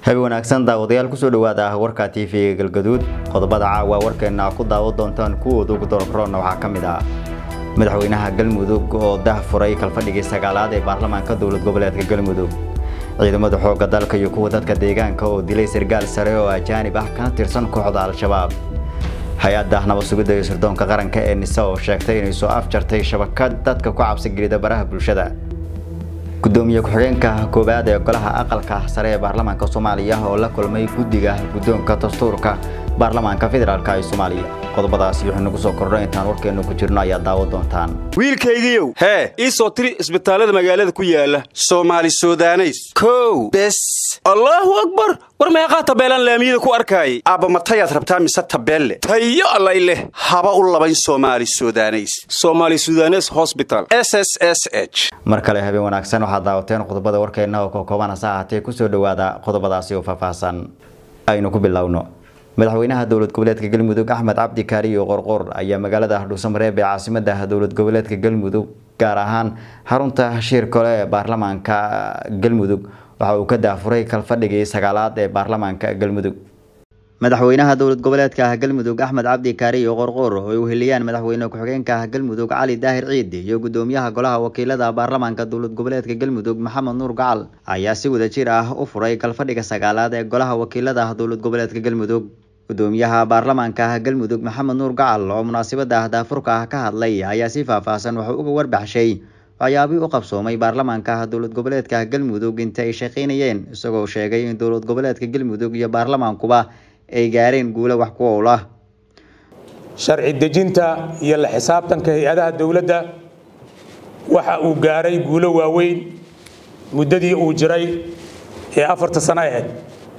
habi wanaagsan daawadayaal kusoo dhawaada warka t v-ga galgaduud qodobada caawa warkeena ku daawo doontaan kuwooda ugu doorkaroona waxaa ka mid ah madaxweynaha galmudug oo dah furay kalfadhigii sagaalaad ee baarlamaanka dowlad goboleedka galmudug ciidamada xoogga dalka iyo kuwa dadka deegaanka oo dilay sargaal sare oo ajaanib ah kana tirsan kooxda al-shabaab hay-adda nabad sugidda iyo sirdoonka qaranka ee nise oo sheegtay inay soo afjartay shabakad dadka ku cabsigelida baraha bulshada gudoomiye ku-xigeenka koowaad ee golaha aqalka sare ee baarlamaanka soomaaliya oo la kulmay guddiga guddoonka dastuurka baarlamaanka federaalk ee soomaaliya qodobadaasi wuxuu nagu soo kordha intaan warkeenu ku jirno ayaa daawo doontaan wiilkaygiiow hee ii soo tiri isbitaallada magaalada ku yaala soomaali sudaneys kow bes allaahu akbar war meeqaa tabeelaan laamiyada ku arkaayay aabba matayaad rabtaa mise tabeelle tayo allay leh haba u labayn soomaali sudaneys somaali sudanes hosbital s s s h mar kale habeen wanaagsan waxaad daawateen qodobada warkeenna oo kookooban hase ahaatee kusoo dhowaada qodobadaasi oo faahfaahsan aynu ku bilowno madaxweynaha dowlad goboleedka galmudug axmed cabdi kaariyo qorqor ayaa magaalada dhuusamareeb ee caasimada dowlad goboleedka galmudug gaar ahaan xarunta shir kole ee baarlamaanka galmudug waxa uu ka daafuray kalfadhigii sagaalaad ee baarlamaanka galmudug madaxweynaha dowlad goboleedka galmudug axmed cabdi kaariyo qorqor oo ay uheliyaan madaxweyne ku-xigeenka galmudug cali daahir ciid iyo gudoomiyaha golaha wakiilada baarlamaanka dowlad goboleedka galmudug maxamed nuur gacal ayaa si wada jir ah u furay kalfadhiga sagaalaad ee golaha wakiilada dowlad goboleedka galmudug gudoomiyaha baarlamaanka galmudug maxamed nuur gacal oo munaasabada daafurka ah ka hadlay ayaa si faahfaahsan wuxuu uga warbaxshay waxyaabihii u qabsoomay baarlamaanka dowlad goboleedka galmudug inta ay shaqaynayeen isagoo sheegay in dowlad goboleedka galmudug iyo baarlamaankuba ay gaareen guulo wax ku owl ah sharci dejinta iyo la xisaabtanka hay-adaha dowladda waxa uu gaaray guulo waaweyn muddadii uu jiray ee afarta sano ahayd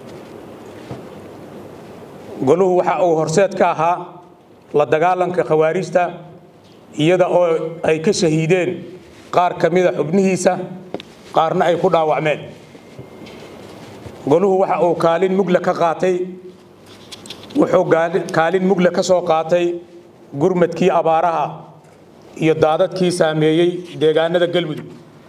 goluhu waxa uu horseed ka ahaa la dagaalanka khawaarijta iyada oo ay ka shahiideen qaar ka mida xubnihiisa qaarna ay ku dhaawacmeen goluhu waxa uu kaalin mugla ka qaatay wuxuu kaalin mugle ka soo qaatay gurmadkii abaaraha iyo daadadkii saameeyey deegaanada galmudug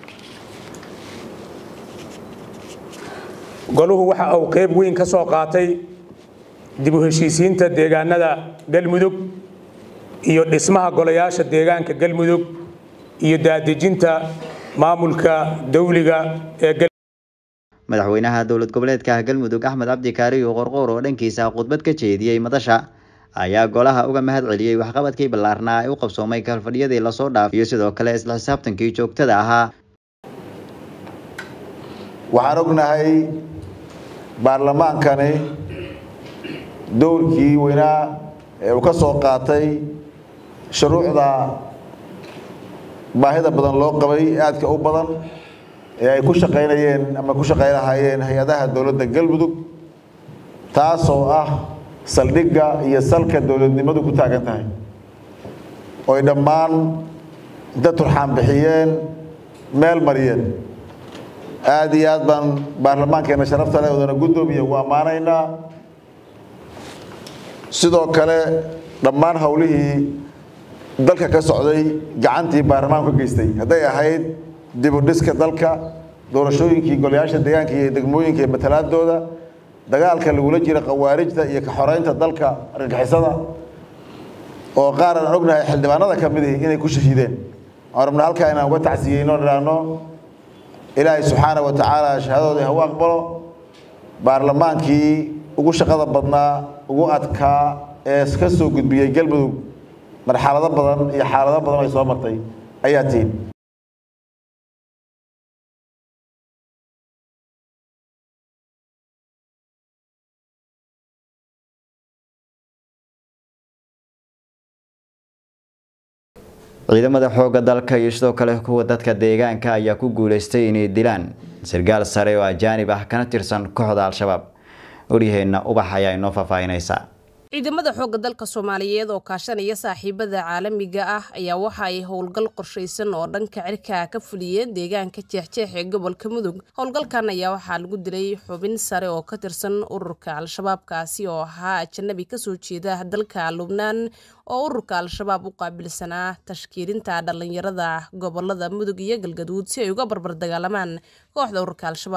goluhu waxa uu qayb weyn ka soo qaatay dib u heshiisiinta deegaanada galmudug iyo dhismaha golayaasha deegaanka galmudug iyo daadejinta maamulka dawliga ee madaxweynaha dowlad goboleedka galmudug axmed cabdi kaariyo qorqoor oo dhankiisa khudbad ka jeediyey madasha ayaa golaha uga mahad celiyey waxqabadkii ballaarnaa ee u qabsoomay kalfadhiyadii lasoo dhaaf iyo sidoo kale isla xisaabtankii joogtada ahaa waxaan ognahay baarlamaankani dowrkii weynaa ee uu ka soo qaatay shuruucda baahida badan loo qabay aadka u badan ee ay ku shaqaynayeen ama ku shaqaynahaayeen hay-adaha dowladda galmudug taasoo ah saldhigga iyo salka dowladnimadu ku taagan tahay oy dhammaan inta turxaan bixiyeen meel mariyeen aada iyo aad baan baarlamaankeena sharafta leh odana guddoomiya ugu ammaanaynaa sidoo kale dhammaan howlihii dalka ka socday gacantii baarlamaanku ka geystay hadday ahayd dibudhiska dalka doorashooyinkii golayaasha deegaanka iyo degmooyinka iyo matalaadooda dagaalka lagula jira khawaarijta iyo ka xoreynta dalka argagixisada oo qaar aan ognahay xildhibaanada ka mid ihi inay ku shahiideen aan rabna halkaa inaan uga tacsiyeyno idhaahno ilaahay subxaana wa tacaala shahaadooda hagu aqbalo baarlamaankii ugu shaqada badnaa ugu adkaa ee ka soo gudbiyey galmudug marxalado badan iyo xaalado badan ay soo martay ayaa tihin ciidamada xoogga dalka iyo sidoo kale kuwa dadka deegaanka ayaa ku guuleystay inay dilaan sargaal sare oo ajaanib ah kana tirsan kooxda al-shabaab waryaheena ubax ayaa inoo faahfaahinaysa ciidamada xoogga dalka soomaaliyeed oo kaashanaya saaxiibada caalamiga ah ayaa waxa ay howlgal qorshaysan oo dhanka cirka ka fuliyeen deegaanka jeexjeex ee gobolka mudug howlgalkan ayaa waxaa lagu dilay xubin sare oo ka tirsan ururka al-shabaabkaasi oo ahaa ajanabi kasoo jeeda dalka lubnaan oo ururka al-shabaab u qaabilsanaa tashkiilinta dhallinyarada gobolada mudug iyo galgaduud si ay uga barbar dagaalamaan kooxda ururka al-shabaab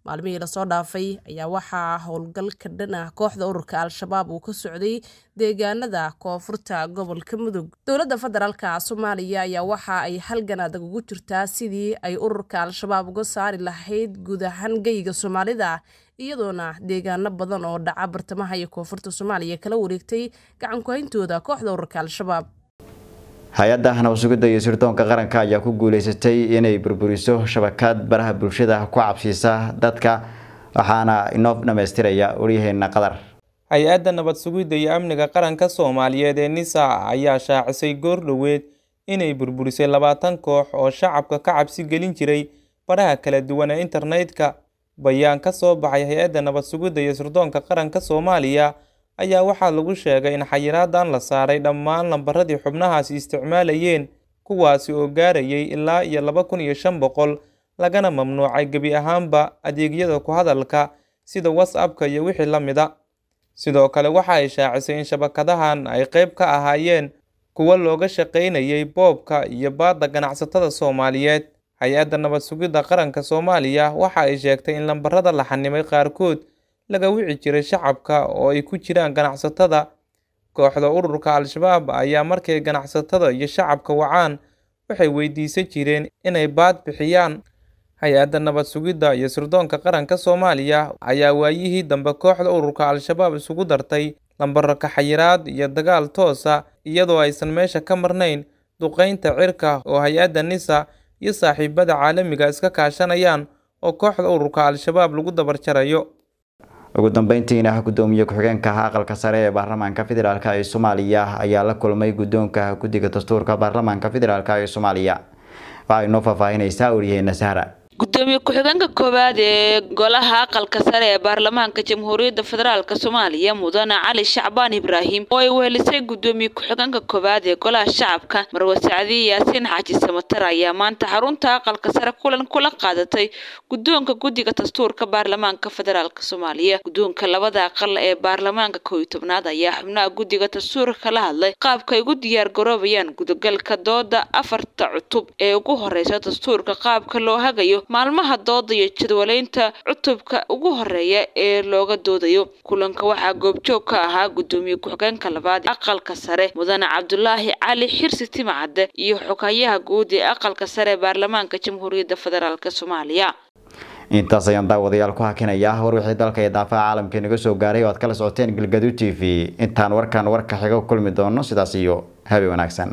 maalmihii lasoo dhaafay ayaa waxaa howlgalka dhan ah kooxda ururka al-shabaab uu ka socday deegaanada koonfurta gobolka mudug dowladda federaalka soomaaliya ayaa waxa ay halgan adag ugu jirtaa sidii ay ururka al-shabaab uga saari lahayd guud ahaan geyga soomaalida iyadoona deegaano badan oo dhaca bartamaha iyo koonfurta soomaaliya kala wareegtay gacankuhayntooda kooxda ururka al-shabaab hay-adda nabasugidda iyo sirdoonka qaranka ayaa ku guuleysatay inay burburiso shabakad baraha bulshada ku cabsiisa dadka waxaana inoo dhamaystiraya waryaheena qadar hay-adda nabad sugidda iyo amniga qaranka soomaaliyeed ee nisa ayaa shaacisay goor dhoweed inay burburisay labaatan koox oo shacabka ka cabsi gelin jiray baraha kala duwan ee internetka bayaan ka soo baxay hay-adda nabad sugidda iyo sirdoonka qaranka soomaaliya ayaa waxaa lagu sheegay in xayiraadan la saaray dhammaan lambaradii xubnahaasi isticmaalayeen kuwaasi oo gaarayay ilaa iyo laba kun iyo shan boqol lagana mamnuucay gebi ahaanba adeegyada ku hadalka sida whatsappka iyo wixii la mida sidoo kale waxa ay shaacisay in shabakadahan ay qayb ka ahaayeen kuwa looga shaqaynayay boobka iyo baadda ganacsatada soomaaliyeed hay-adda nabad sugidda qaranka soomaaliya waxa ay sheegtay in lambarada la xanimay qaarkood laga wici jiray shacabka oo ay ku jiraan ganacsatada kooxda ururka al-shabaab ayaa markay ganacsatada iyo shacabka wacaan waxay weydiisan jireen inay baad bixiyaan hay-adda nabad sugidda iyo sirdoonka qaranka soomaaliya ayaa waayihii dambe kooxda ururka al-shabaab isugu dartay lambaro kaxayiraad iyo dagaal toosa iyadoo aysan meesha ka marnayn duqaynta cirka oo hay-adda nisa iyo saaxiibada caalamiga iska kaashanayaan oo kooxda ururka al-shabaab lagu dabarjarayo ugu dambeyntiina gudoomiye ku-xigeenka aqalka sare ee baarlamaanka federaalk ee soomaaliya ayaa la kulmay guddoonka guddiga dastuurka baarlamaanka federaalk ee soomaaliya waxay noo faahfaahinaysaa waryaheena sahra gudoomiye ku-xigeenka koowaad ee golaha aqalka sare ee baarlamaanka jamhuuriyadda federaalk soomaaliya mudane cali shacbaan ibraahim oo ay wehelisay gudoomiye ku-xigeenka koowaad ee golaha shacabka marwe sacdiye yaasiin xaaji samatar ayaa maanta xarunta aqalka sare kulan kula qaadatay guddoonka guddiga dastuurka baarlamaanka federaalk soomaaliya guddoonka labada aqal ee baarlamaanka kow iyo tobnaad ayaa xubnaha guddiga dastuurka kala hadlay qaabka ay ugu diyaar garoobayaan gudagalka dooda afarta cutub ee ugu horeysa dastuurka qaabka loo hagayo maalmaha dooda iyo jadwaleynta cutubka ugu horeeya ee looga doodayo kulanka waxaa goobjoog ka ahaa gudoomiye ku-xigeenka labaad aqalka sare mudane cabdulaahi cali xirsi timacadde iyo xoghayaha guud ee aqalka sare ee baarlamaanka jamhuuriyadda federaalk soomaaliya intaas ayaan daawadayaal ku hakinaya war wixii dalka iyo daafaha caalamka inaga soo gaaray oo aad kala socoteen galgadu t v intaan warkan warka xiga ku kulmi doono sidaas iyo habe wanaagsan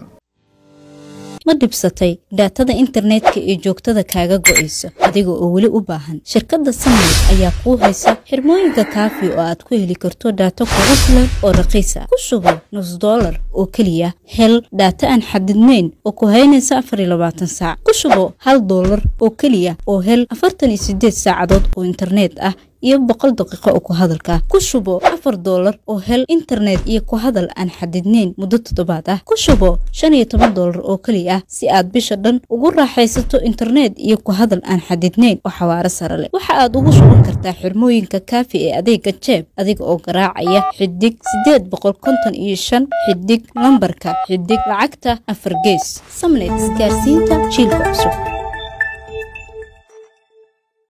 ma dhibsatay dhaatada internetka ee joogtada kaaga go'aysa adiga oo weli u baahan shirkadda samayl ayaa kuu haysa xirmooyinka kaafi oo aad ku heli karto dhaato kugu filan oo raqiisa ku sugan nus dollar oo keliya hel dhaato aan xadidnayn oo ku haynaysa afar iyo labaatan saac ku shubo hal dollar oo keliya oo hel afartan iyo sideed saacadood oo internet ah iyo boqol daqiiqo oo ku hadalka ku shubo afar doolar oo hel internet iyo ku hadal aan xadidnayn muddo toddobaad ah ku shubo shan iyo toban doolar oo keliya ah si aad bisha dhan ugu raaxaysato internet iyo ku hadal aan xadidnayn oo xawaaro sare leh waxa aad ugu shuban kartaa xirmooyinka kaafi ee adeega jeeb adiga oo garaacaya xidig sideed boqol konton iyo shan xidig lambarka xidig lacagta afar gees samnet isgaarsiinta jiilka cusub